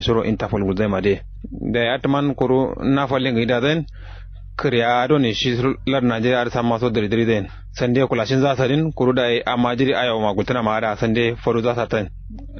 suro interpol guzai ma de da ya taman kuru na falin ga idazen kiriya do ne shi lar najeriya ar sama so diri diri den sande kulashin za sarin kuru da amma jiri ayo ma gultana ma da sande faru za satan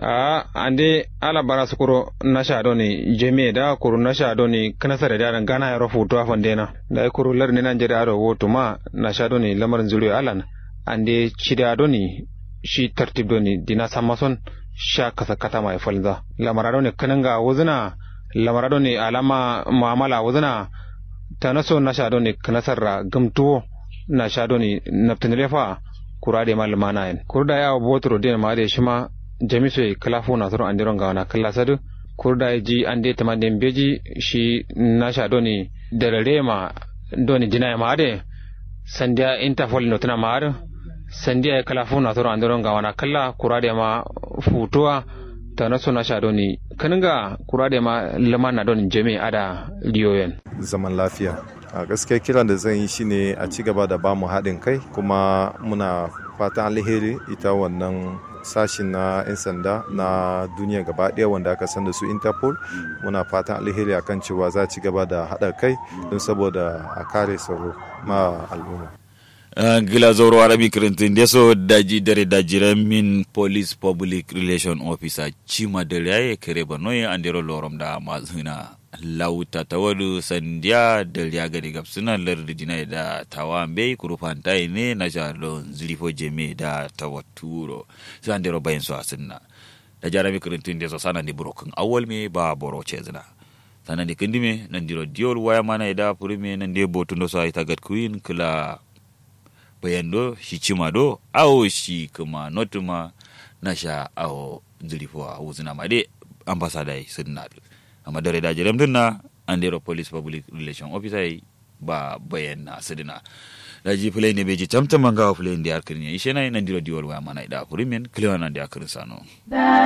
a ande ala bara su kuro na sha do ne jeme da kuru na sha do ne kana sare da gana ya rafu to afan dena da kuru lar ne najeriya ro woto ma na sha do ne lamarin zuriyo alan ande chida do ne shi tartib do ne dina sama son sha kasa kata mai falza lamara do ne kananga wuzuna lamara do ne alama muamala wuzuna ta naso na sha do ne kanasarra gamtuwo na sha do ne naftinile fa kura de mal mana en kurda ya botro de ma de shima jamiso e kalafu na toro andiron ga na kala sadu kurda ji ande tamande beji shi na sha do ne darare ma do ne jina ma de sandia interpol no tana ma sandia e kalafu na toro andiron ga na kala kura de ma futuwa ta naso na sha do ne kaninga kura de ma lamana do ne jami ada liyoyen zaman lafiya a gaskiya kiran da zan yi shine a ci gaba da bamu haɗin kai kuma muna fatan alheri ita wannan sashin na 'yan sanda na duniya gaba ɗaya wanda aka san da su interpol muna fatan alheri akan cewa za ci gaba da haɗa kai don saboda a kare tsaro ma al'umma Uh, gila zoro arabi kirintin deso daji dare dajiran min police public relation officer chima dare ya kere banoye andero lorom da mazuna lauta tawadu sandiya dare gari gapsuna lardi dina da tawambe kurufantai ne na jalon zilifo jeme da tawaturo sai andero bayan su asinna da jarami kirintin deso sana di brokin awal me ba boro chezna sana di kindime nan diro diol waya mana da purime nan de botundo sa ita gat queen kula bayando shi cima do awo shi kuma notuma na sha awo zirifo a wuzina ma de ambasada yi sun na amma dare da jiram dinna an dero police public relation officer ba bayan na sidina da ji fulai ne beji tamtam manga fulai da yarkin ya ishe na nan diro diwal waya mana da kurimin kilewa nan da yarkin sano